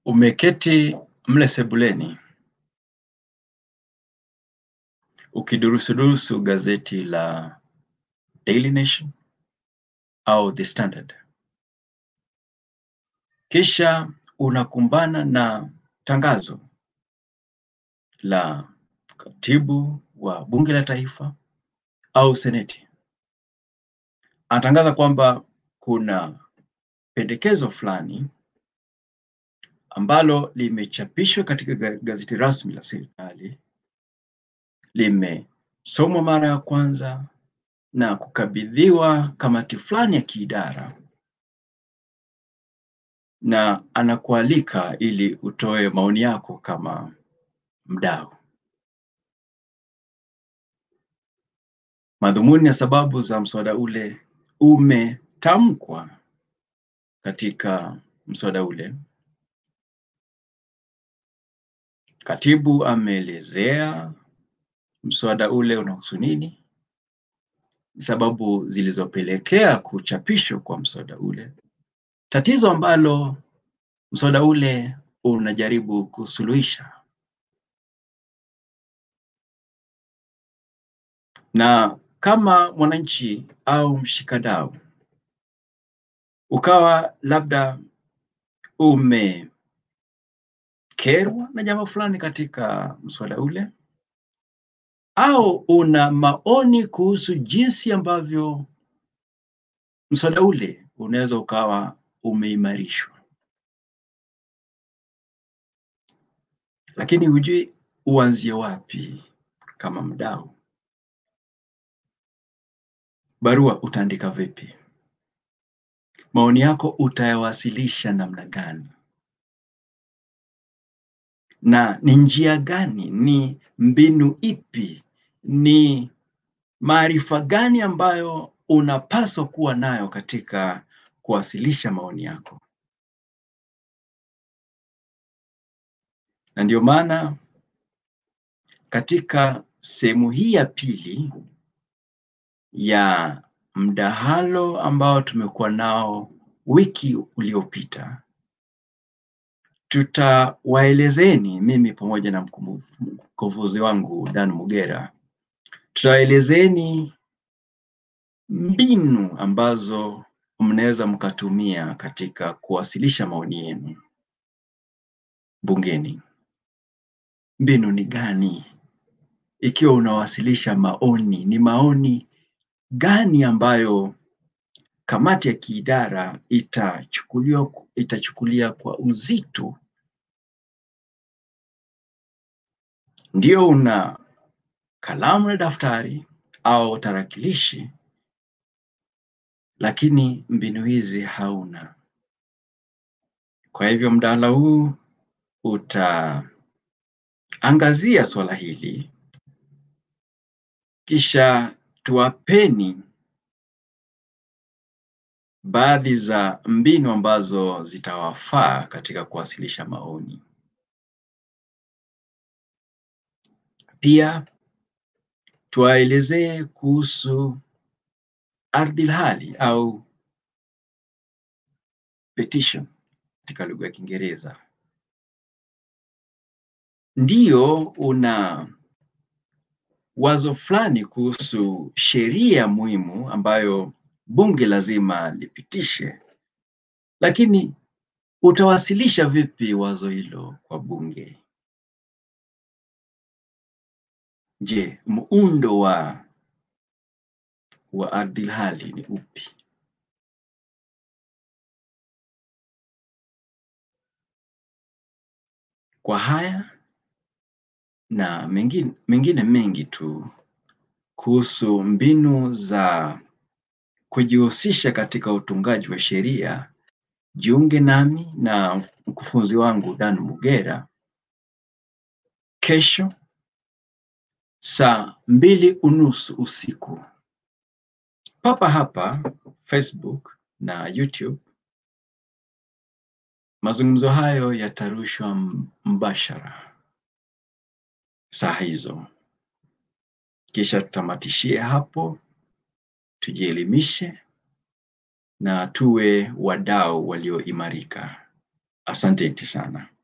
Umeketi mle sebuleni ukidurusudurusu gazeti la Daily Nation au The Standard, kisha unakumbana na tangazo la katibu wa bunge la taifa au seneti. Anatangaza kwamba kuna pendekezo fulani ambalo limechapishwa katika gazeti rasmi la serikali, limesomwa mara ya kwanza na kukabidhiwa kamati fulani ya kiidara, na anakualika ili utoe maoni yako kama mdau. Madhumuni na sababu za mswada ule umetamkwa katika mswada ule. Katibu ameelezea mswada ule unahusu nini, sababu zilizopelekea kuchapishwa kwa mswada ule, tatizo ambalo mswada ule unajaribu kusuluhisha, na kama mwananchi au mshikadau ukawa labda umekerwa na jambo fulani katika mswada ule, au una maoni kuhusu jinsi ambavyo mswada ule unaweza ukawa umeimarishwa, lakini hujui uanzie wapi kama mdau, barua utaandika vipi? Maoni yako utayawasilisha namna gani? Na ni njia gani, ni mbinu ipi, ni maarifa gani ambayo unapaswa kuwa nayo katika kuwasilisha maoni yako? Na ndio maana katika sehemu hii ya pili ya mdahalo ambao tumekuwa nao wiki uliopita, tutawaelezeni mimi pamoja na mkufunzi wangu Dan Mugera, tutawaelezeni mbinu ambazo mnaweza mkatumia katika kuwasilisha maoni yenu bungeni. Mbinu ni gani? Ikiwa unawasilisha maoni, ni maoni gani ambayo kamati ya kiidara itachukulia itachukulia kwa uzito? Ndio una kalamu na daftari au tarakilishi, lakini mbinu hizi hauna. Kwa hivyo mdahalo huu utaangazia swala hili, kisha tuwapeni baadhi za mbinu ambazo zitawafaa katika kuwasilisha maoni. Pia tuwaelezee kuhusu ardhilhali au petition katika lugha ya Kiingereza. Ndio una wazo fulani kuhusu sheria muhimu ambayo bunge lazima lipitishe, lakini utawasilisha vipi wazo hilo kwa bunge? Je, muundo wa wa ardhilhali ni upi? Kwa haya na mengine, mengine mengi tu kuhusu mbinu za kujihusisha katika utungaji wa sheria, jiunge nami na mkufunzi wangu Dan Mugera kesho saa mbili unusu usiku papa hapa Facebook na YouTube. Mazungumzo hayo yatarushwa mbashara saa hizo, kisha tutamatishie hapo, tujielimishe na tuwe wadau walioimarika. Asanteni sana.